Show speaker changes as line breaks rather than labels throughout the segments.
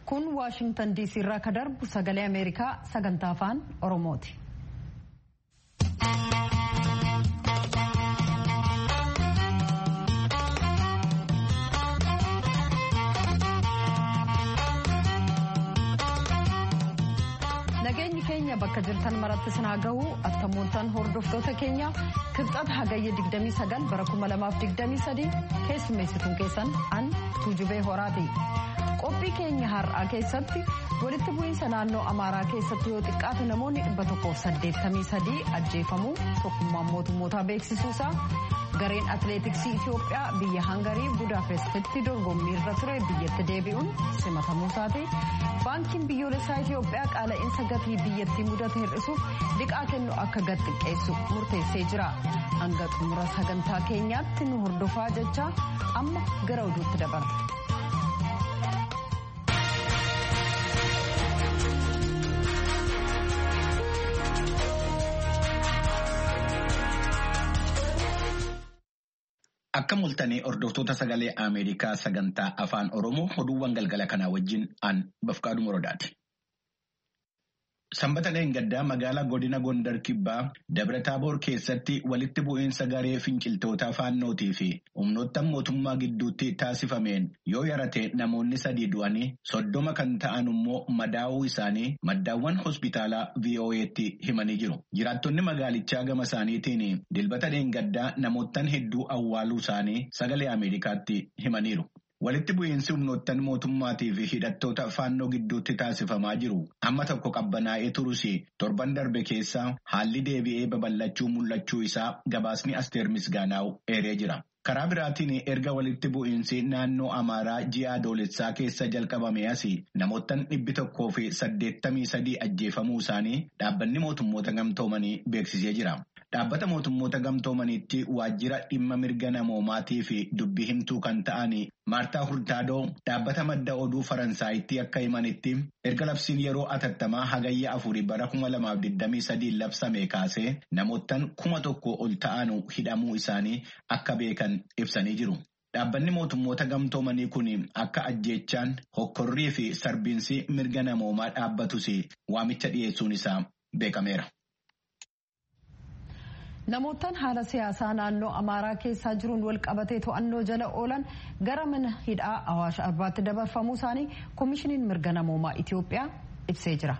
kun waashingtan diisii irraa ka darbu sagalee ameerikaa sagantaa afaan oromooti. nageenyi keenya bakka jirtan maratti sinaa gahu attamooltan hordoftoota keenya kibxata hagayya 29 bara 2023 keessummeessituun keessan an tuujubee horaati. qophii keenya har'aa keessatti walitti bu'iinsa naannoo amaaraa keessatti yoo xiqqaate namoonni 183 ajjeefamuu tokkummaan mootummootaa beeksisuusaa gareen atileetiksii itiyoophiyaa biyya hangarii budaapestitti dorgommii irra ture biyyatti deebi'uun simatamuusaati baankiin biyyoolessaa itiyoophiyaa qaala'insa gatii biyyattii mudate hir'isuuf liqaa kennu akka gad xiqqeessu murteessee jira hanga xumura sagantaa keenyaatti nu hordofaa jecha amma gara oduutti dabarra.
Akka mul'atanii hordoftoota sagalee Ameerikaa sagantaa afaan Oromoo oduuwwan galgala kanaa wajjin aan bafqaadhu morodaati. Sanbata Dheengaddaa magaalaa godina Gondar Kibbaa Dabra Taaboor keessatti walitti bu'iinsa garee finciltoota faannootii fi humnoottan mootummaa gidduutti taasifameen yoo yarate namoonni sadii du'anii soddoma kan ta'an immoo madaa'uu isaanii maddaawwan hospitaalaa VOA'tti himanii jiru. Jiraattonni magaalichaa gama isaaniitiin dilbata Dheengaddaa namoottan hedduu awwaaluu isaanii sagalee Ameerikaatti himaniiru. Walitti bu'iinsi humnoottan mootummaatii fi hidhattoota faannoo gidduutti taasifamaa jiru amma tokko qabbanaa'ee turus torban darbe keessa haalli deebi'ee babal'achuu mul'achuu isaa gabaasni asteer misgaanaa'u eeree jira. Karaa biraatiin erga walitti bu'iinsi naannoo Amaaraa ji'a adoolessaa keessa jalqabame as namoottan dhibbi tokkoo fi saddeettamii sadii ajjeefamuu isaanii dhaabbanni mootummoota gamtoomanii beeksisee jira. Dhaabbata mootummoota gamtoomaniitti waajjira dhimma mirga namoomaatii fi dubbii himtuu kan ta'an Maartaa Hurtaadoo dhaabbata madda oduu Faransaayitti akka himanitti erga labsiin yeroo atattamaa hagayya afurii bara kuma lamaaf digdamii sadii labsame kaasee namoottan kuma tokko ol ta'an hidhamuu isaanii akka beekan ibsanii jiru. Dhaabbanni mootummoota gamtoomanii kun akka ajjeechaan hokkorrii fi sarbiinsi mirga namoomaa dhaabbatus waamicha dhiyeessuun isaa beekameera.
Namoottan haala siyaasaa naannoo Amaaraa keessaa jiruun wal qabatee to'annoo jala oolan gara mana hidhaa Awaash Arbaatti dabarfamuu isaanii Koomishiniin Mirga Namoomaa Itiyoophiyaa ibsee jira.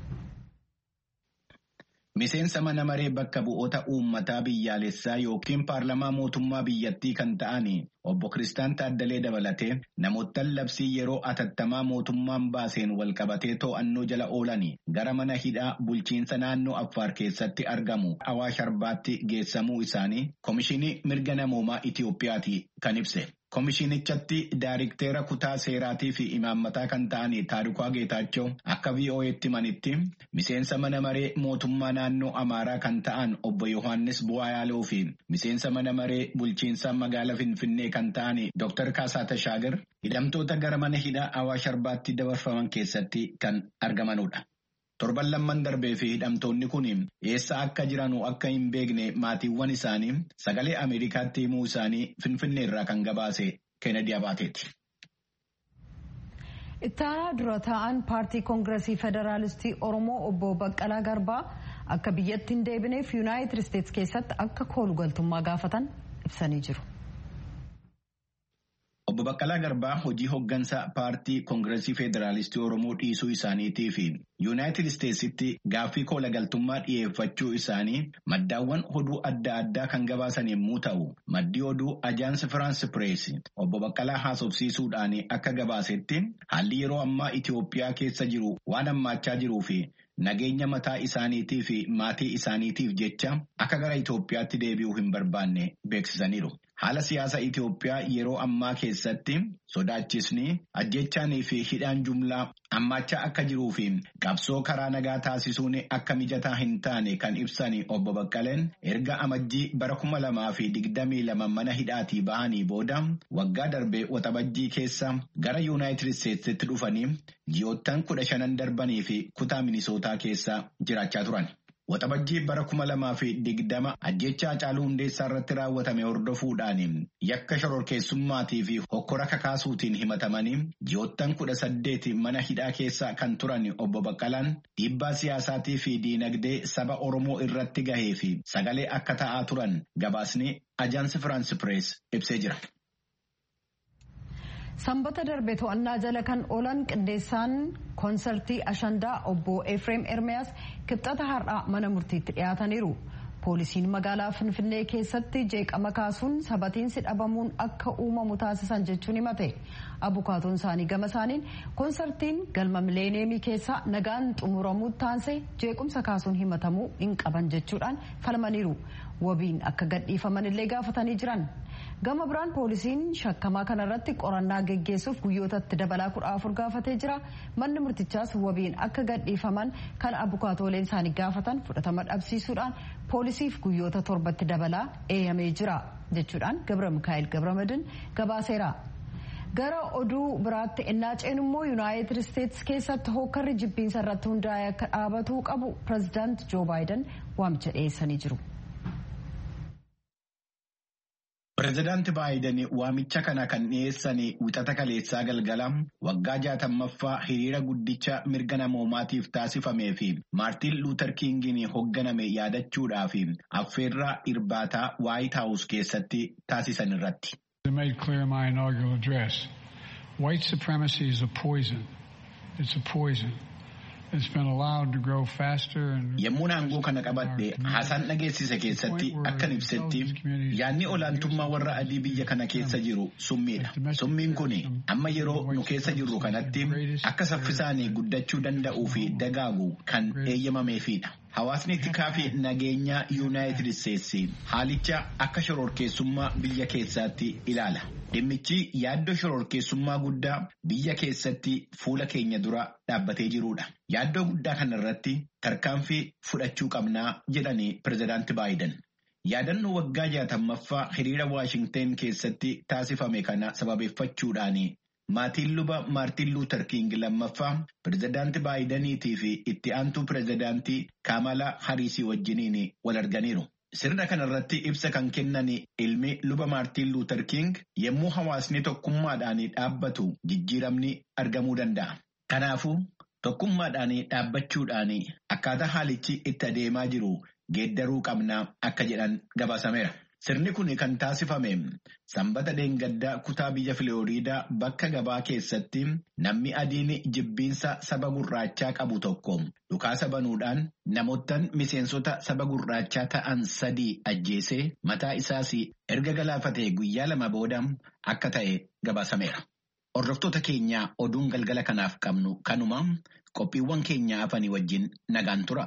Miseensa mana maree bakka bu'oota uummataa biyyaalessaa yookiin paarlamaa mootummaa biyyattii kan ta'an obbo Kiristaan Taaddalee dabalatee namoottan labsii yeroo atattamaa mootummaan baaseen wal qabatee to'annoo jala oolan gara mana hidhaa bulchiinsa naannoo Affaar keessatti argamu Awaash Arbaatti geessamuu isaanii Koomishinii Mirga Namoomaa Itiyoophiyaati kan ibse. Koomishinichatti Daayirikteera kutaa seeraatii fi imaammataa kan ta'an Taarikaa Geetaachoo akka VOA'tti himanitti miseensa mana maree mootummaa naannoo Amaaraa kan ta'an obbo Yohaannis Bu'aayaaloo fi miseensa mana maree bulchiinsa magaalaa Finfinnee kan ta'an Dr. Kaasaa Tashaagar hidhamtoota gara mana hidhaa Awaash Arbaatti dabarfaman keessatti kan argamanudha. Torban lamman darbee fi hidhamtoonni kun eessa akka jiran akka hin beekne maatiiwwan isaanii sagalee Ameerikaatti himuu isaanii Finfinnee irraa kan gabaase Kennedy Abaateeti.
Ittaanaa dura taa'an paartii koongiresii federaalistii Oromoo obbo Baqqalaa Garbaa akka biyyatti hin deebineef Yuunaayitid Isteetsi keessatti akka koolugaltummaa gaafatan ibsanii jiru.
Obbo Baqqalaa Garbaa hojii hoggansa paartii koongiresii federaalistii Oromoo dhiisuu isaaniitii fi Yuunaayitid Isteetsitti gaaffii koolagaltummaa dhiyeeffachuu isaanii maddaawwan oduu adda addaa kan gabaasan yommuu ta'u, maddii oduu Ajaansi Firaansi Pirees obbo Baqqalaa haasofsiisuudhaan akka gabaasetti haalli yeroo ammaa Itoophiyaa keessa jiru waan hammaachaa jiruu fi nageenya mataa isaaniitii fi maatii isaaniitiif jecha akka gara Itoophiyaatti deebi'uu hin barbaanne beeksisaniiru. Haala siyaasa Itoophiyaa yeroo ammaa keessatti sodaachisni ajjechaanii fi hidhaan jumlaa hammaachaa akka jiruu fi qabsoo karaa nagaa taasisuun akka mijataa hin taane kan ibsan obbo Baqqaleen erga amajjii bara kuma lamaa fi digdamii lama mana hidhaatii bahanii booda waggaa darbee waxabajjii keessa gara Yuunaayitid Isteetsitti dhufanii ji'oottan kudha shanan darbanii fi kutaa minisootaa keessa jiraachaa turan. Waxabajjii bara kuma lamaa fi digdama ajjeechaa Hacaaluu Hundeessaa irratti raawwatame hordofuudhaan yakka shororkeessummaatii fi hokkora kakaasuutiin himatamanii ji'oottan kudha saddeeti mana hidhaa keessa kan turan obbo Baqqalaan dhiibbaa siyaasaatii fi diinagdee saba Oromoo irratti gahee fi sagalee akka ta'aa turan gabaasni ajaansi Firaansi Pirees ibsee jira.
Sanbata darbe to'annaa jala kan oolan qindeessaan koonsartii Ashandaa obbo Efreem Ermiyaas kibxata har'aa mana murtiitti dhiyaataniiru. Poolisiin magaalaa Finfinnee keessatti jeeqama kaasuun sabatiinsi dhabamuun akka uumamu taasisan jechuun himate. Abukaatoon isaanii gama isaaniin koonsartiin galma mileeneemii keessaa nagaan xumuramuu taansee jeequmsa kaasuun himatamuu hin qaban jechuudhaan falmaniiru. Wabiin akka gadhiifaman illee gaafatanii jiran. Gama biraan poolisiin shakkamaa kanarratti qorannaa geggeessuuf guyyootatti dabalaa kudha afur gaafatee jira. Manni murtichaas wabiin akka gadhiifaman kan abukaatooleen isaanii gaafatan fudhatama dhabsiisuudhaan poolisiif guyyoota torbatti dabalaa eeyyamee jira jechuudhaan Gabra Mikaa'el Gabramadin gabaaseera. Gara oduu biraatti ennaa ceenummoo yuunaayitid isteetsi keessatti hookarri jibbiinsa irratti hundaa'e akka dhaabatuu qabu pirezidaant Joo Baayiden waamicha dhiyeessanii jiru.
Pireezidaanti Baayiden waamicha kana kan dhiyeessan wixata kaleessaa galgala waggaa jaatammaffaa hiriira guddicha mirga namoomaatiif taasifamee fi Maartiin Luuter Kingiin hoogganame yaadachuudhaaf affeerraa irbaataa Waayit Haawus keessatti taasisan irratti.
made clear in my inaugural address. White supremacy is a poison. It's a poison. It's been allowed to grow faster and
Yemmuu aangoo kana qabadhe haasaan dhageessise keessatti akkan ibsetti yaadni olaantummaa warra adii biyya kana keessa jiru summiidha. Summiin kun amma yeroo nu keessa jirru kanatti akka saffisaan guddachuu danda'uu fi dagaagu kan eeyyamameefidha. Hawaasni tikaa fi nageenyaa Yuunaayitid Isteetsi haalicha akka shororkeessummaa biyya keessaatti ilaala. Dhimmichi yaaddoo shororkeessummaa guddaa biyya keessatti fuula keenya dura dhaabbatee jirudha. Yaaddoo guddaa kanarratti tarkaanfii fudhachuu qabnaa jedhanii pirezidaanti Baayiden. Yaadannoo waggaa jaatammaffaa hiriira Waashingteen keessatti taasifame kana sababeeffachuudhaan maatiin luba Maartiin Luuter King lammaffaa pirezidaanti Baayideniitii fi itti aantuu pirezidaantii Kaamala Hariisii wajjiniin wal arganiiru. Sirna kanarratti ibsa kan kennan ilmi luba Maartiin Luuter King yommuu hawaasni tokkummaadhaan dhaabbatu jijjiiramni argamuu danda'a. Kanaafuu tokkummaadhaan dhaabbachuudhaan akkaataa haalichi itti adeemaa jiru geeddaruu qabnaa akka jedhan gabaasameera. Sirni kun kan taasifame sanbata dheengaddaa kutaa biyya Filooriidaa bakka gabaa keessatti namni adiin jibbiinsa saba gurraachaa qabu tokko dhukaasa banuudhaan namoottan miseensota saba gurraachaa ta'an sadii ajjeesee mataa isaas erga galaafatee guyyaa lama booda akka ta'e gabaasameera. Hordoftoota keenya oduun galgala kanaaf qabnu kanuma qophiiwwan keenya hafanii wajjin nagaan tura.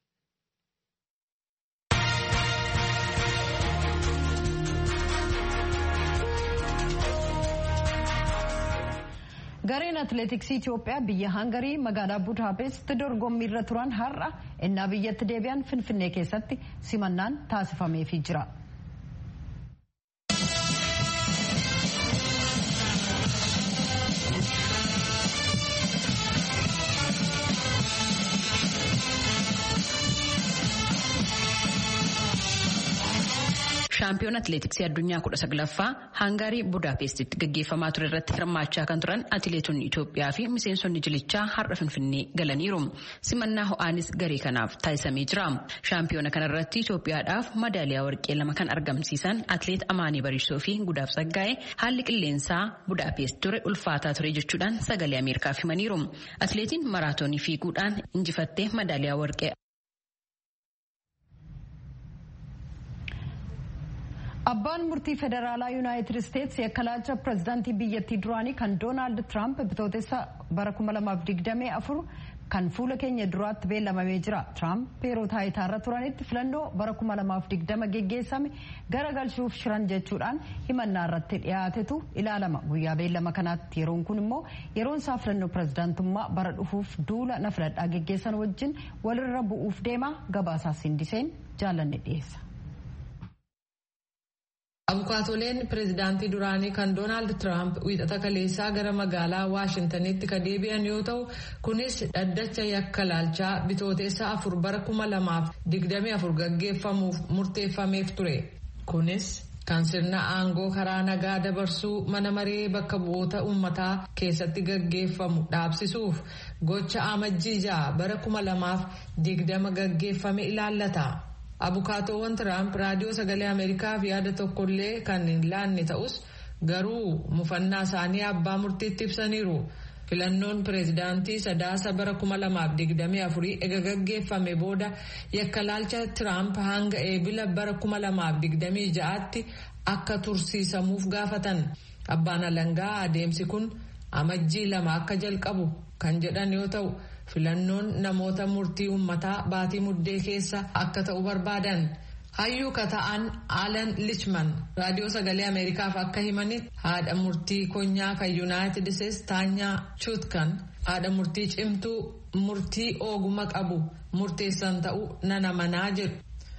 Gareen atileetiksii Itoophiyaa biyya Hangarii magaalaa Budaapest dorgommii irra turan har'a innaa biyyatti deebi'an Finfinnee keessatti simannaan taasifameefii jira.
shaampiyoon atileetiksii addunyaa kudha saglaffaa hangarii budaapestitti gaggeeffamaa ture irratti hirmaachaa kan turan atileetonni Itoophiyaa fi miseensonni jilichaa har'a finfinnee galaniiru. Simannaa ho'aanis garee kanaaf taasisamee jira. Shaampiyoona kanarratti Itoophiyaadhaaf madaaliyaa warqee lama kan argamsiisan atileet Amaanii Bariisoo fi Gudaaf Saggaa'ee haalli qilleensaa budaapest ture ulfaataa ture jechuudhaan sagalee Ameerikaaf himaniiru. Atileetiin maraatoonii fiiguudhaan injifattee madaaliyaa warqee
Abbaan murtii federaalaa yuunaayitid isteetsi yakkalaalcha pirezidaantii biyyattii duraanii kan doonaald tiraamp bitootessa bara 2024 kan fuula keenya duraatti beellamamee jira. Tiraamp yeroo taayitaarra turanitti filannoo bara 2020 geggeessame garagalchuuf shiran jechuudhaan himannaa irratti dhiyaatetu ilaalama. Guyyaa beellama kanaatti yeroon kun immoo yeroon isaa filannoo pirezidaantummaa bara dhufuuf duula na filadhaa geggeessan wajjin walirra bu'uuf deema gabaasaa sindiseen jaalanne dhiyeessa.
Abukaatoleen pireezidaantii duraanii kan Doonaald Tiraamp wiixata kaleessaa gara magaalaa Waashintanitti ka deebi'an yoo ta'u kunis dhaddacha yakka laalchaa bitooteessa afur bara kuma lamaaf digdamii afur gaggeeffamuuf murteeffameef ture. Kunis kan sirna aangoo karaa nagaa dabarsuu mana maree bakka bu'oota uummataa keessatti gaggeeffamu dhaabsisuuf gocha amajjii ja'a bara kuma lamaaf digdama gaggeeffame ilaallata. Abukaatoowwan Tiraamp raadiyoo sagalee Ameerikaaf yaada tokkollee kan hin laanne ta'us garuu mufannaa isaanii abbaa murtiitti ibsaniiru. Filannoon pireezidaantii sadaasa bara kuma lamaaf digdamii afurii ega gaggeeffame booda yakka laalcha Tiraamp hanga eebila bara kuma lamaaf digdamii ja'aatti akka tursiisamuuf gaafatan. Abbaan alangaa adeemsi kun amajjii lama akka jalqabu kan jedhan yoo ta'u. filannoon namoota murtii uummataa baatii muddee keessa akka ta'u barbaadan hayyuu ka ta'an alan lichman raadiyoo sagalee ameerikaaf akka himanitti haadha murtii konyaa kan yuunaayitid isteetsi taanyaa chuutkan haadha murtii cimtuu murtii ooguma qabu murteessan ta'uu nana manaa jedhu.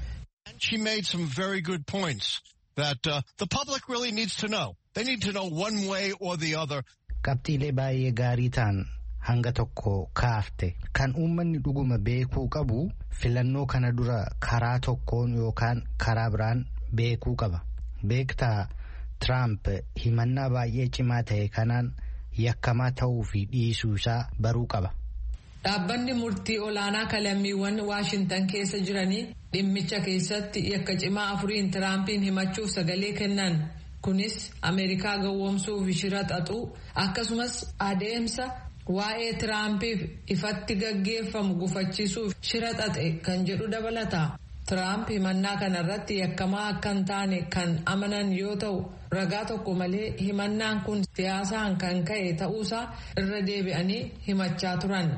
She made some very good points that uh, the public really needs to know. They need to know one way or the other.
Qabxiilee baay'ee gaarii ta'an hanga tokko kaafte kan uummanni dhuguma beekuu qabu filannoo kana dura karaa tokkoon yookaan karaa biraan beekuu qaba beektaa tiraamp himannaa baay'ee cimaa ta'e kanaan yakkamaa ta'uu fi dhiisuu isaa baruu qaba.
Dhaabbanni murtii olaanaa kalammiiwwan Waashintan keessa jiranii dhimmicha keessatti yakka cimaa afuriin tiraampiin himachuuf sagalee kennan. Kunis Ameerikaa gowwoomsuuf shira xaxuu akkasumas adeemsa waa'ee tiraampiif ifatti gaggeeffamu gufachiisuuf shira xaxe kan jedhu dabalata. Tiraamp himannaa kanarratti yakkamaa akka hin taane kan amanan yoo ta'u ragaa tokko malee himannaan kun siyaasaan kan ka'e ta'uusaa irra deebi'anii himachaa turan.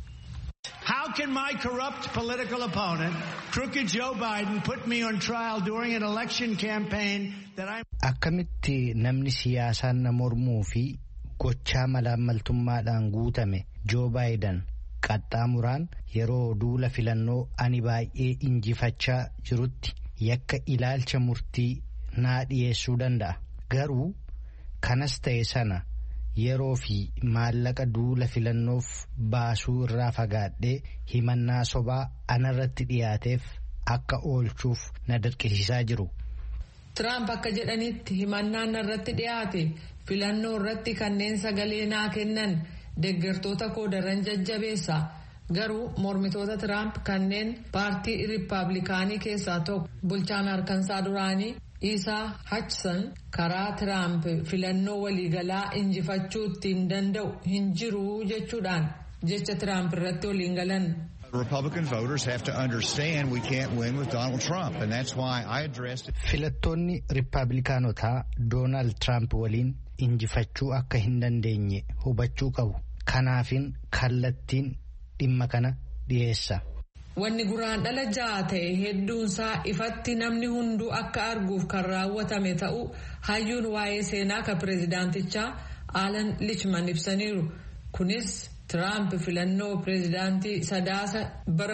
How can my corrupt political opponent, crooked Joe Biden, put me on trial during an election campaign that I'm...
Akkamitti namni siyaasaan na mormuu fi gochaa malaammaltummaadhaan guutame Joo Baayidan qaxxaamuraan yeroo duula filannoo ani baay'ee injifachaa jirutti yakka ilaalcha murtii naa dhiyeessuu danda'a. Garuu kanas ta'e sana yeroo fi maallaqa duula filannoof baasuu irraa fagaadhee himannaa sobaa anarratti dhiyaateef akka oolchuuf na dirqisiisaa jiru.
Tiraamp akka jedhanitti himannaan irratti dhiyaate filannoo irratti kanneen sagalee naa kennan deeggartoota koo daran jajjabeessa garuu mormitoota Tiraamp kanneen paartii riippaabilikaanii keessaa tokko bulchaan harkansaa duraanii Isaa Hachsan karaa Tiraamp filannoo waliigalaa injifachuu ittiin danda'u hin jiru jechuudhaan jecha Tiraamp irratti waliin galan.
Republican voters have to understand we can't win with Donald Trump, and that's why I addressed it.
Filattoonni Riippaabilikaanotaa Doonaald Tiraamp waliin injifachuu akka hin dandeenye hubachuu qabu. Kanaafin kallattiin dhimma kana dhiyeessa.
Wanni guraan dhala ja'a ta'e hedduunsaa ifatti namni hunduu akka arguuf kan raawwatame ta'uu hayyuun waa'ee seenaa ka pireezidaantichaa Alan Lichman ibsaniiru. Kunis Tiraamp filannoo pireezidaantii sadaasa bara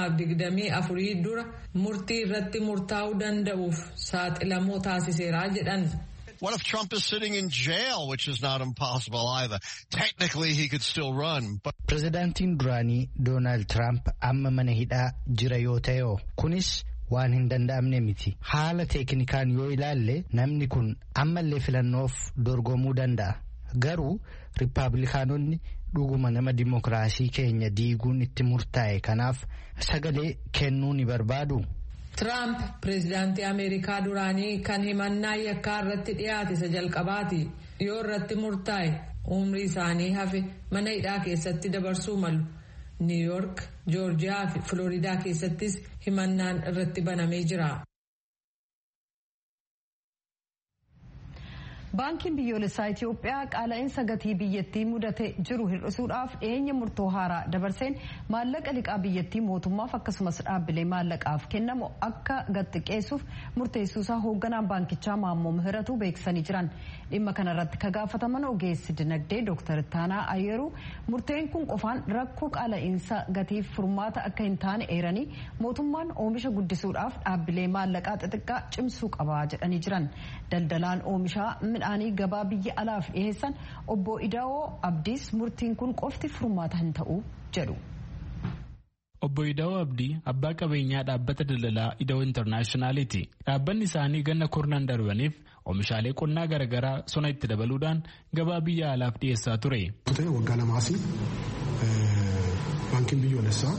2024 dura murtii irratti murtaa'uu danda'uuf saaxilamoo taasiseera jedhan.
What if Trump is sitting in jail, which is not impossible either? Technically, he could still run. But
Pireezidaantiin duraanii Doonaald Tiraamp amma mana hidhaa jira yoo ta'e kunis waan hin danda'amne miti. Haala teeknikaan yoo ilaalle namni kun ammallee filannoof dorgomuu danda'a. Garuu Riippaabilikaanonni dhuguma nama dimokiraasii keenya diiguun itti murtaa'e kanaaf sagalee kennuu ni barbaadu.
Tiraamp pireezidaantii Ameerikaa duraanii kan himannaa yakkaa irratti dhiyaate isa jalqabaati. Yoo irratti murtaa'e umrii isaanii hafe mana hidhaa keessatti dabarsuu malu. Niw Yoork, Joorjiyaa fi Filooriidaa keessattis himannaan irratti banamee jira.
baankiin biyyoolessaa Itoophiyaa qaala'insa gatii biyyattii mudate jiru hir'isuudhaaf dhiyeenya murtoo haaraa dabarseen maallaqa liqaa biyyattii mootummaaf akkasumas dhaabbilee maallaqaaf kennamu akka gadxiqqeessuuf murteessuusaa hoogganaan baankichaa Maammoo Mihiratu beeksisanii jiran dhimma kanarratti ka gaafataman ogeessi dinagdee Dr. Taanaa Ayyeeruu murteen kun qofaan rakkoo qaala'insa gatiif furmaata akka hin taane eeranii mootummaan oomisha guddisuudhaaf dhaabbilee maallaqaa xixiqqaa cimsuu qaba jedhanii jiran daldalaan oomishaa midhaanii gabaa biyya alaaf dhiheessan obbo Idaa'oo Abdiis murtiin kun qofti furmaata hin ta'u jedhu.
Obbo Idaa'oo Abdii abbaa qabeenyaa dhaabbata daldalaa Idaa'oo Intarnaashinaaliiti. Dhaabbanni isaanii ganna kurnan darbaniif oomishaalee qonnaa garaagaraa sona itti dabaluudhaan gabaa biyya alaaf dhiyeessaa ture.
Waggaa lamaasii baankiin biyyoolessaa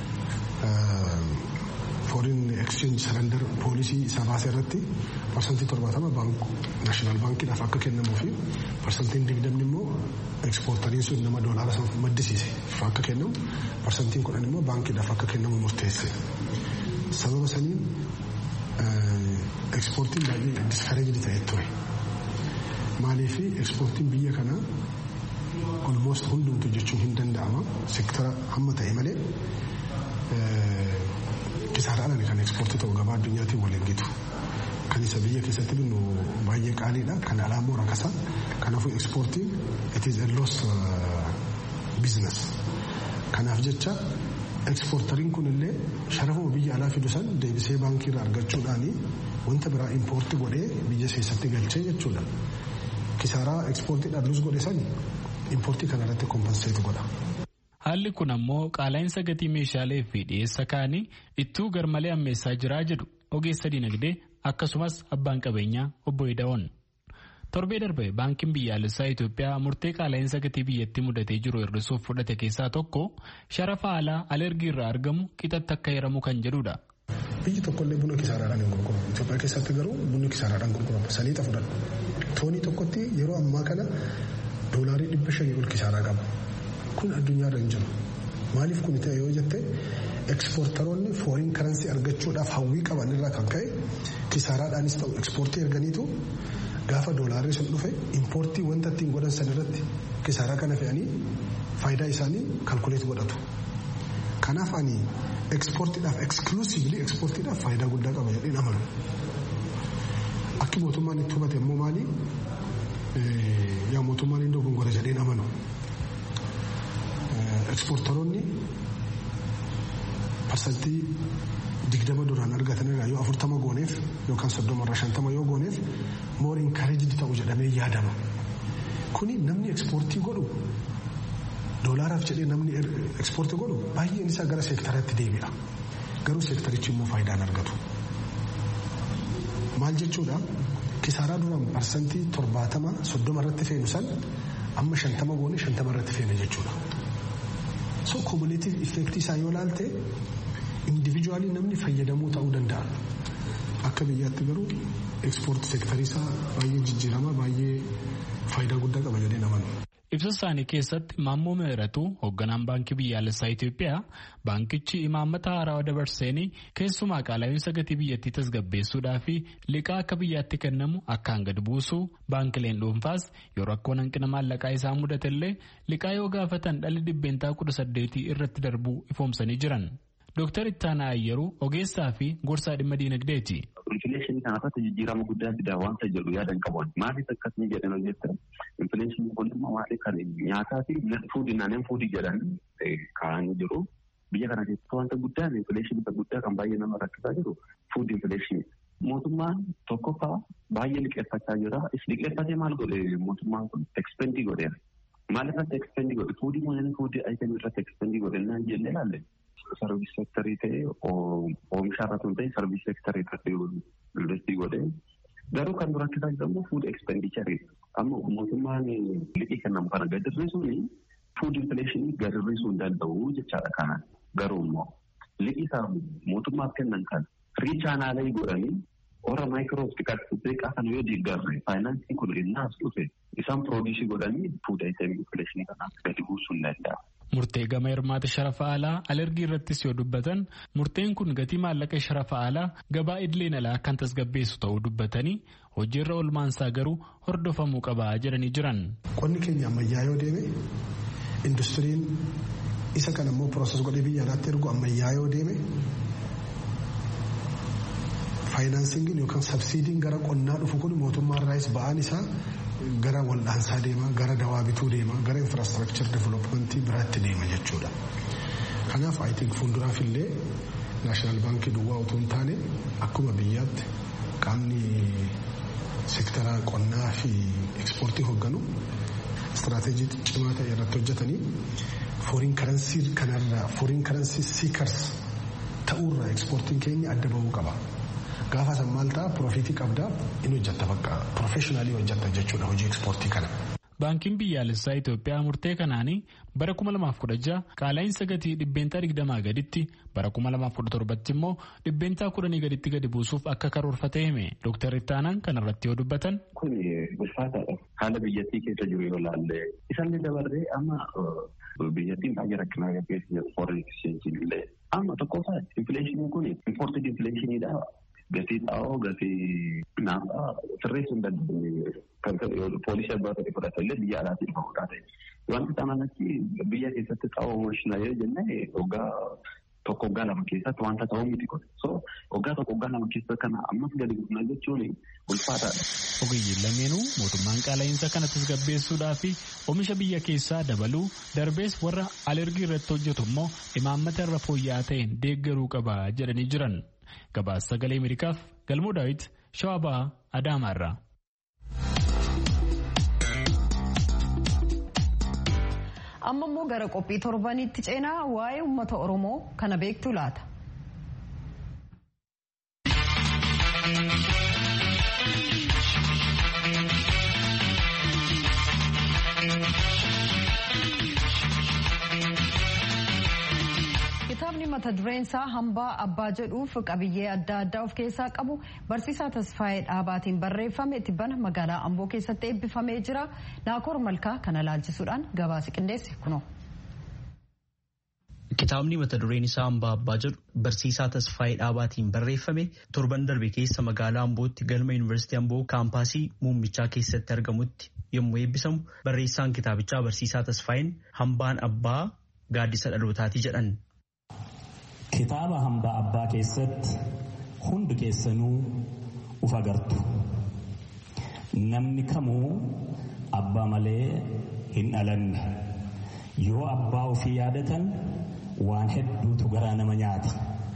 foreign exchange surrender poolisii isaa baasee irratti parsantii torbaatama naashinaal baankiidhaaf akka kennamuu fi parsantiin digdamni immoo ekspoortariin sun nama doolaara san maddisiise akka kennamu parsantiin kudhan immoo baankiidhaaf akka kennamu murteesse. Sababa saniin ekspoortiin baay'ee diskareejdi ta'ee ture. Maaliif ekspoortiin biyya kanaa olmoost hundumtu jechuun hin danda'ama sektara hamma ta'e malee kisaaraadhaan kan ekspoortii ta'u gabaa addunyaatiin waliin gitu. Kan isa biyya keessatti binnu baay'ee qaaliidha. Kan alaa immoo rakasa. Kanaafuu ekspoortiin it is a loss business. Kanaaf jecha ekspoortariin kun illee sharafuma biyya alaa fidu san deebisee baankii irraa argachuudhaani wanta biraa impoortii godhee biyya keessatti galchee jechuudha. Kisaaraa ekspoortiidhaan lus godhe sani impoortii kanarratti kompenseetu godha.
Haalli kun ammoo qaala'insa gatii meeshaalee fi dhiyeessa kaanii ittuu garmalee ammeessaa jiraa jedhu ogeessa dinagdee akkasumas abbaan qabeenyaa obbo Ida'oon. Torbee darbe baankiin biyyaalessaa Itoophiyaa murtee qaala'insa gatii biyyattii mudatee jiru hir'isuuf fudhate keessaa tokko sharafa alaa alergii irraa argamu qixatti akka hiramu kan jedhudha.
Biyyi tokkollee buna kisaaraadhaan hin gurguramu. Itoophiyaa keessatti garuu bunni kisaaraadhaan gurgurama. Saliixa fudhadhu. Toonii tokkotti yeroo ammaa kana doolaarii dhibba shanii ol kisaaraa qaba. kun addunyaarra hin jiru maaliif kun ta'e yoo jette ekspoortaroonni fooriin karansii argachuudhaaf hawwii qaban irraa kan ka'e kisaaraadhaanis ta'u ekspoortii erganiitu gaafa doolaarri sun dhufe impoortii wanta ittiin godhan san irratti kisaaraa kana fe'anii faayidaa isaanii kalkuleet godhatu. Kanaaf ani ekspoortiidhaaf eksklusiivli ekspoortiidhaaf faayidaa guddaa qaba jedheen amanu. Akki mootummaan itti hubate immoo maali? Yaa mootummaan hin dogongora jedheen amanu. ekspoortaroonni parsantii digdama duraan argatan irraa yoo afurtama gooneef yookaan soddoma irraa shantama yoo gooneef moor inkareejid ta'u jedhamee yaadama. Kuni namni ekspoortii godhu doolaaraaf jedhee namni ekspoortii godhu baay'een isaa gara seektaraatti deebi'a. Garuu seektarichi immoo faayidaan argatu. Maal jechuudha? Kisaaraa duraan parsantii torbaatama soddoma irratti feenu san amma shantama goone shantama irratti feena jechuudha. so kumuleetiif effektii isaa yoo laalte indivijuwaalii namni fayyadamuu ta'uu danda'a. Akka biyyaatti garuu ekspoortii seektarii isaa baay'ee jijjiirama baay'ee faayidaa guddaa qaba jedhee namanu.
Ibsa isaanii keessatti Maammoo Mihiratuu hoogganaan baankii biyyaalessaa Itoophiyaa baankichi imaammata haarawaa dabarseenii keessumaa qaala'insa gatii biyyattii tasgabbeessuudhaa fi liqaa akka biyyaatti kennamu akkaan gad buusuu baankileen dhuunfaas yoo rakkoon hanqina maallaqaa isaa mudatellee liqaa yoo gaafatan dhalli dhibbeentaa kudha saddeetii irratti darbuu ifoomsanii jiran. Dooktar Ittaanaa Ayyeruu ogeessaa fi gorsaa dhimma diinagdeeti.
Infileeshinii kanarratti jijjiirama guddaa fidaa wanta jedhu yaadan qaban maaliif akkasii jedhan hojjetan infileeshinii kun immoo maaliif kan nyaataa fi fuudii naanneen fuudii jedhan kaa'anii jiru. Biyya kana keessatti wanta guddaan infileeshinii guddaa kan baay'ee nama rakkisaa jiru fuudii infileeshinii. Mootummaan tokkoffaa baay'ee liqeeffachaa jira. Liqeeffatee maal godhe mootummaan kun ekspendii godheera. Maal irratti ekspendii godhe fuudii moo fuudii ayitemii irratti ekspendii godhe naan jennee ilaalle. sarviis sektarii ta'ee oomisha irratti hin ta'e sarviis sektarii irratti investii godhee garuu kan dura rakkisaa jedhamu fuud ekspendicharii amma mootummaan liqii kennamu kana gad hir'isuun fuud infileeshinii gad hir'isuu hin danda'u jechaadha kana garuu immoo liqii isaa mootummaaf kennan kan riichaanaalee godhanii warra maayikiroof xiqqaa kana yoo deeggarre faayinaansiin kun innaas dhufe isaan piroodiisii godhanii fuud ayitemii infileeshinii kanaaf gadi buusuu hin danda'a.
Murtee gama hirmaata sharafa alaa alergii irrattis yoo dubbatan murteen kun gatii maallaqa sharafa alaa gabaa idileen alaa kan tasgabbeessu ta'uu dubbatanii hojiirra oolmaansaa garuu hordofamuu qaba jedhanii jiran.
Qonni keenya ammayyaa yoo deeme industiriin isa kana immoo pirooses godhee biyya alaatti ergu ammayyaa yoo deeme faayinaansiingiin yookaan sabsiidiin gara qonnaa dhufu kun mootummaa irraas ba'aan isaa gara wal'aansaa deema gara dawaa bituu deema gara infraastrakchar developmentii biraatti deema jechuudha. Kanaaf I think fuulduraaf illee naashinaal baankii duwwaa otoo hin taane akkuma biyyaatti qaamni sektara qonnaa fi ekspoortii hoogganu istiraatejii cimaa ta'e irratti hojjetanii fooriin karansii kanarraa fooriin karansii siikars ta'uurraa ekspoortiin keenya adda bahuu qaba. Gaafa san maal ta'a piroofitii qabdaa inni hojjetta bakka piroofeshinaalii hojjetta jechuudha hojii ekspoortii kana.
Baankiin biyyaalessaa Itoophiyaa murtee kanaanii bara 2016 qaala'insa gatii dhibbeentaa 20 gaditti bara 2017 immoo dhibbeentaa 10 gaditti gadi buusuuf akka karoorfate hime Dr. Ittaanaan kanarratti yoo dubbatan.
Kun ulfaataadha. Haala biyyattii keessa jiru yoo ilaalle isallee dabarree amma biyyattiin baay'ee rakkinaa gaggeessu foreign exchange illee amma tokkoffaa infleeshiniin kun imported infleeshiniidha. gatii xaa'oo gatii naafaa sirreessuu hin dandeenye poolisii abbaa ta'e fudhatellee biyya alaatii dhufamuudhaa ta'e. Wanti kanaan achi biyya keessatti xaa'oo oomishna yoo jenne waggaa tokko waggaa lama keessatti wanta ta'uu miti kun. So waggaa tokko waggaa lama keessatti kana ammas gadi guddaa jechuun ulfaataadha.
Ogeeyyiin lameenuu mootummaan qaala'insa kana tasgabbeessuudhaa fi oomisha biyya keessaa dabaluu darbees warra alergii irratti hojjetu immoo imaammata irra fooyya'aa ta'een deeggaruu qaba jedhanii jiran. Gabaasa sagalee Ameerikaaf Galmoo Daawit Shawaa Adaamaarraa.
Amma immoo gara qophii torbaniitti ceenaa waa'ee uummata Oromoo kana beektu laata. Kitaabni mata dureen isaa hambaa abbaa jedhuuf qabiyyee adda addaa of keessaa qabu barsiisaa Tasfaayee Dhaabaatiin barreeffame tibbana magaalaa Amboo keessatti eebbifamee jira. Naakoor Malkaa kana laalchisuudhaan gabaasa qindeesse kuno.
Kitaabni mata dureen isaa hambaa abbaa jedhu barsiisaa Tasfaayee Dhaabaatiin barreeffame torban darbe keessa magaalaa Ambootti galma Yuunivarsiitii Amboo kaampaasii muummichaa keessatti argamutti yommuu eebbisamu barreessaan kitaabichaa barsiisaa Tasfaayeen hambaan abbaa gaaddisa dhalootaati jedhan.
Kitaaba hambaa abbaa keessatti hundi keessanuu uf agartu. Namni kamuu abbaa malee hin dhalanne. Yoo abbaa ofii yaadatan waan hedduutu garaa nama nyaata.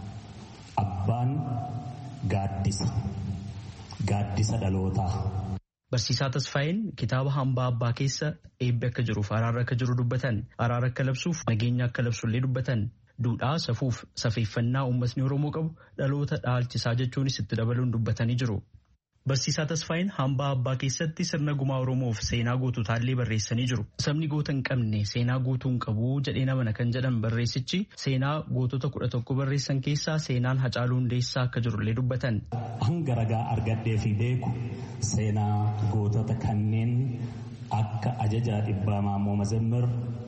Abbaan gaaddisa. Gaaddisa dhalootaa.
Barsiisaa Tasfaayeen kitaaba hambaa abbaa keessa eebbi akka jiruuf araara akka jiru dubbatan araara akka labsuuf nageenya akka labsullee dubbatan duudhaa safuuf safeeffannaa uummatni Oromoo qabu dhaloota dhaalchisaa jechuunis itti dabaluun dubbatanii jiru. Barsiisaa Tasfaayeen hambaa abbaa keessatti sirna gumaa Oromoof seenaa goototaallee barreessanii jiru. Sabni goota hin qabne seenaa guutuu hin qabu jedhee namana kan jedhan barreessichi seenaa gootota kudha tokko barreessan keessaa seenaan Hacaaluu Hundeessaa akka jirullee dubbatan.
Hanga ragaa argadhee fi beeku seenaa gootota kanneen akka ajajaa dhibbaa maammoo mazammir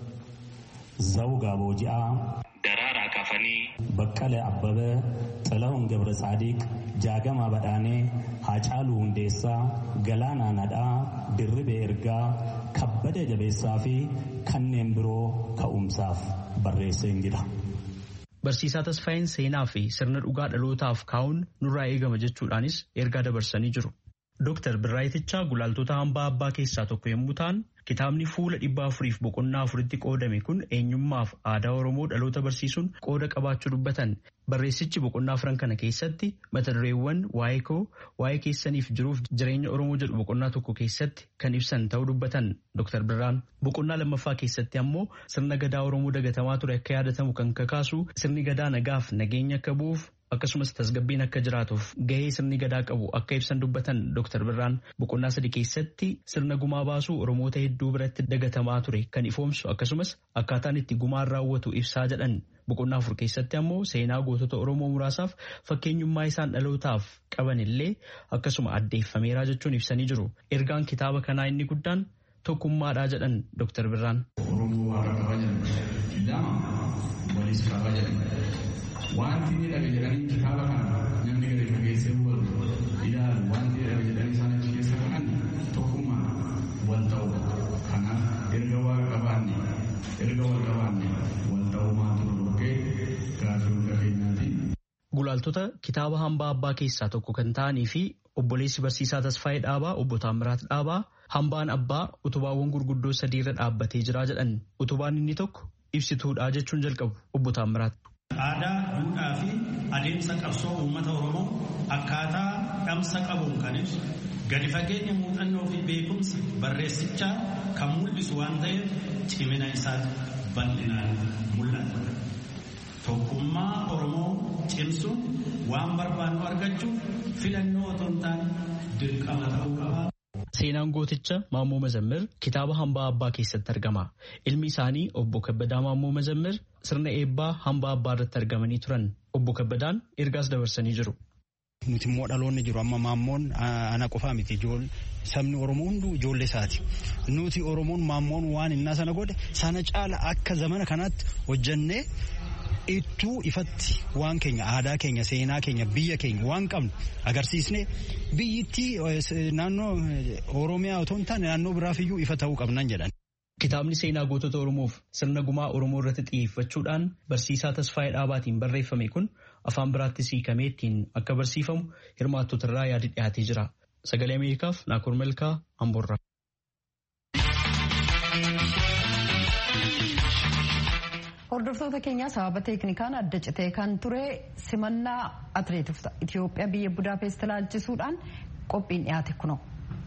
zawgaa booji'aa.
Daraaraa kafanii.
Baqqalee Abbabee, Xilahun Gabra Saadiq, Jaagamaa Badhaanee, Haacaaluu Hundeessaa, Galaanaa Nadhaa, Dirribee Ergaa, Kabbadee Jabeessaa fi kanneen biroo ka'umsaaf barreessee jira.
Barsiisaa Tasfaayeen seenaa fi sirna dhugaa dhalootaaf kaa'uun nurraa eegama jechuudhaanis ergaa dabarsanii jiru. Dooktar Birraayitichaa gulaaltota hambaa abbaa keessaa tokko yommuu ta'an kitaabni fuula dhibba afuriif boqonnaa afuritti qoodame kun eenyummaaf aadaa Oromoo dhaloota barsiisuun qooda qabaachuu dubbatan barreessichi boqonnaa afran kana keessatti mata dureewwan waa'ee koo waa'ee keessaniif jiruuf jireenya Oromoo jedhu boqonnaa tokko keessatti kan ibsan ta'uu dubbatan Dooktar Birraan boqonnaa lammaffaa keessatti ammoo sirna gadaa Oromoo dagatamaa ture akka yaadatamu kan kakaasu sirni gadaa nagaaf nageenya akka bu'uuf akkasumas tasgabbiin akka jiraatuuf gahee sirni gadaa qabu akka ibsan dubbatan Dr. Birraan boqonnaa sadii keessatti sirna gumaa baasuu Oromoota hedduu biratti dagatamaa ture kan ifoomsu akkasumas akkaataan itti gumaan raawwatu ibsaa jedhan boqonnaa afur keessatti ammoo seenaa gootota Oromoo muraasaaf fakkeenyummaa isaan dhalootaaf qaban illee akkasuma addeeffameeraa jechuun ibsanii jiru. Ergaan kitaaba kanaa inni guddaan tokkummaadhaa jedhan Dr. Birraan.
Wanti inni dhabe jedhanii kitaaba kana namni gadi fageessee hubatu ilaalu wanti dhabe jedhanii isaan achi
wal ta'u. Kanaaf erga waa qabaanne erga wal qabaanne wal ta'umaatu dhorkee gaaffii hunda keenyaati.
Gulaaltota kitaaba hambaa abbaa keessaa tokko kan ta'anii fi obboleessi barsiisaa Tasfaayee Dhaabaa obbo Taammiraat Dhaabaa hambaan abbaa utubaawwan gurguddoo sadii irra dhaabbatee jira jedhan utubaan inni tokko ibsituudha jechuun jalqabu obbo Taammiraat.
Aadaa, duudhaa fi adeemsa qabsoo uummata Oromoo akkaataa dhamsa qabuun kan ibsu gadi fageenya muuxannoo fi beekumsa barreessichaa kan mul'isu waan ta'eef cimina isaa bal'inaan mul'ata. Tokkummaa Oromoo cimsuun waan barbaannu argachuuf filannoo otoo hin taane dirqama ta'uu qaba.
Seenaan gooticha Maammoo Mazammir kitaaba hambaa abbaa keessatti argama. Ilmi isaanii obbo Kabbadaa Maammoo Mazammir sirna eebbaa hambaa abbaa irratti argamanii turan. Obbo Kabbadaan ergaas dabarsanii jiru.
Nuti immoo dhaloonni jiru amma maammoon ana qofaa miti sabni Oromoo hunduu ijoollee isaati. Nuti Oromoon maammoon waan innaa sana godhe sana caala akka zamana kanaatti hojjannee ittuu ifatti waan keenya aadaa keenya seenaa keenya biyya keenya waan qabnu agarsiisne biyyittii naannoo Oromiyaa otoo hin taane naannoo biraafiyyuu ifa ta'uu qabnan jedhan.
Kitaabni seenaa gootota Oromoof sirna gumaa Oromoo irratti xiyyeeffachuudhaan barsiisaa Tasfaayee Dhaabaatiin barreeffame kun afaan biraatti hiikamee ittiin akka barsiifamu hirmaattota irraa yaadi dhiyaatee jira. Sagalee Ameerikaaf Naakoor Malkaa Amboorraa.
Hordoftoota keenya sababa teeknikaan adda citee kan ture simannaa atileetota Itoophiyaa biyya Budaapest ilaalchisuudhaan qophiin dhiyaate kunoo.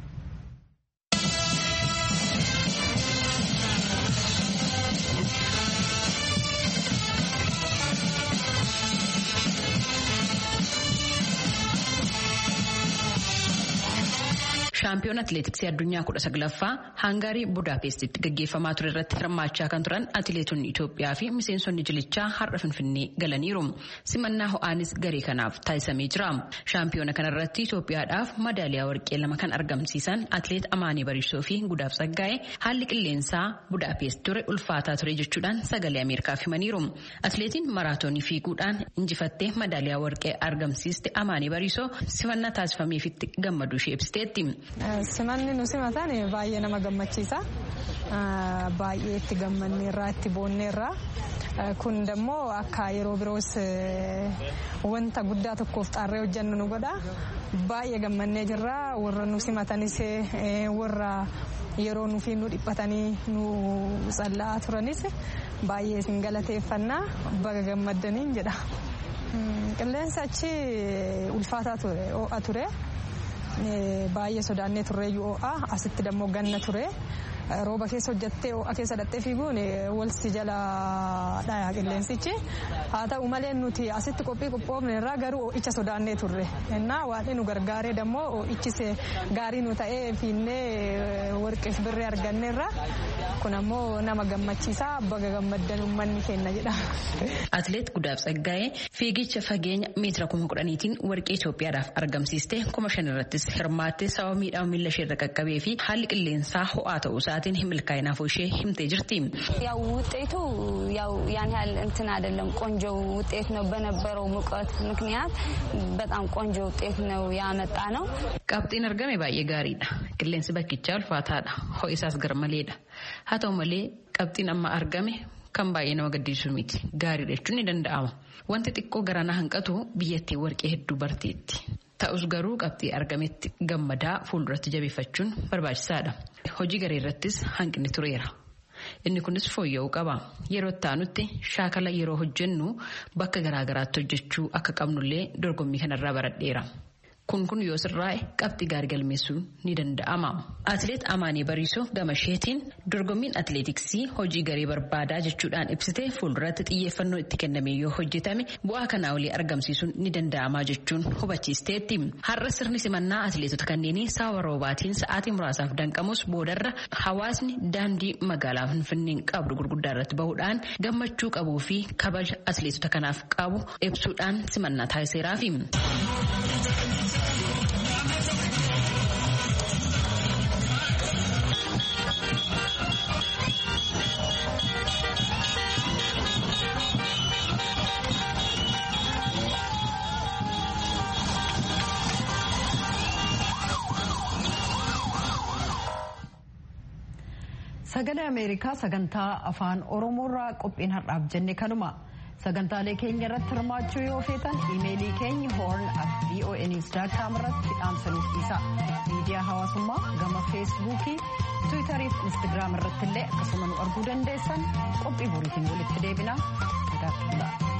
shaampiyoon atileetiksii addunyaa kudha saglaffaa haangaarii budaapestitti gaggeeffamaa ture irratti hirmaachaa kan turan atileetonni Itoophiyaa fi miseensonni jilichaa har'a finfinnee galaniiru. Simannaa ho'aanis garee kanaaf taasisamee jira. Shaampiyoona kanarratti Itoophiyaadhaaf madaaliyaa warqee lama kan argamsiisan atileet Amaanii Bariisoo fi Gudaaf Saggaa'ee haalli qilleensaa Budaapest ture ulfaataa ture jechuudhaan sagalee Ameerikaaf himaniiru. Atileetiin maraatoonii fiiguudhaan injifattee madaaliyaa warqee argamsiiste Amaanii Bariisoo simannaa taasifameefitti gammaduu ishee ibsiteetti.
Simanni nu simatan baay'ee nama gammachiisa. Baay'ee itti gammanneerraa itti boonneerraa. Kun immoo akka yeroo biroos wanta guddaa tokkoof xaarree hojjannu nu godha. Baay'ee gammannee jirra. Warra nu simatanis warra yeroo nufi nu dhiphatanii nu tsalla'aa turanis baay'ee isin galateeffannaa baga gammaddaniin jedha. Qilleensi achi ulfaataa ture. baay'ee sodaannee turreeyyuu ho'a asitti dammoo ganna ture rooba keessa hojjattee ho'a keessa dhattee fiiguun walsi jala dhaya qilleensichi haa ta'u malee nuti asitti qophii qophoofne irraa garuu ho'icha sodaannee turre innaa waan nu gargaaree dammoo ho'ichis gaarii nu ta'ee fiinnee warqeef birree arganneerra kun ammoo nama gammachiisaa baga gammaddan uummanni kenna jedha.
Atileet Gudaaf Tsaggaa'ee fiigicha fageenya meetira kuma kudhaniitiin warqee Itoophiyaadhaaf argamsiiste kuma shan irrattis hirmaattee sababa miidhama miila ishee irra qaqqabee fi haalli qilleensaa ho'aa ta'uu isaatiin milkaa'inaaf ishee himtee jirti.
ያው ውጤቱ ያው ያን ያህል እንትን አይደለም፣ ቆንጆ ውጤት ነው። በነበረው ሙቀት ምክንያት በጣም ቆንጆ ውጤት ነው ያመጣ ነው።
Qabxiin argame baay'ee gaariidha. Qilleensi bakkichaa ulfaataadha. Ho'isaas garmaleedha. Haa ta'u malee qabxiin amma argame kan baay'ee nama gaddisiisu miti. Gaariidha jechuun ni danda'ama. Wanti xiqqoo garanaa hanqatu biyyattii warqee hedduu barteetti. Ta'us garuu qabxii argametti gammadaa fuulduratti jabeeffachuun barbaachisaadha. Hojii garee irrattis hanqinni tureera. Inni kunis fooyya'uu qaba. Yeroo itti aanutti shaakala yeroo hojjennu bakka garaagaraatti hojjechuu akka qabnullee dorgommii kanarraa baradheera. Kun kun yoo sirraa'e qabxii gaarii galmeessuu ni danda'ama. Atileet Amaanii Bariisoo gama isheetiin dorgommiin atileetiksii hojii garee barbaadaa jechuudhaan ibsite fuulduratti xiyyeeffannoo itti kenname yoo hojjetame bu'aa kanaa olii argamsiisuun ni danda'ama jechuun hubachiisteetti. Har'a sirni simannaa atileetota kanneenii sababa roobaatiin sa'aatii muraasaaf danqamus boodarra hawaasni daandii magaalaa Finfinnee qabdu gurguddaa irratti bahuudhaan gammachuu qabuu fi kabaja atileetota kanaaf qabu ibsuudhaan simannaa taasiseeraafi.
sagalee ameerikaa sagantaa afaan oromoorraa qophiin har'aaf jenne kanuma sagantaalee keenya irratti hirmaachuu yoo feetan iimeelii keenya hoorn at voanews daakkaam irratti dhaamsanuuf dhiisa miidiyaa hawaasummaa gama feesbuukii tiwiitarii fi instagiraam irratti illee akkasuma nu arguu dandeessan qophii boriitiin walitti deebina nagaatti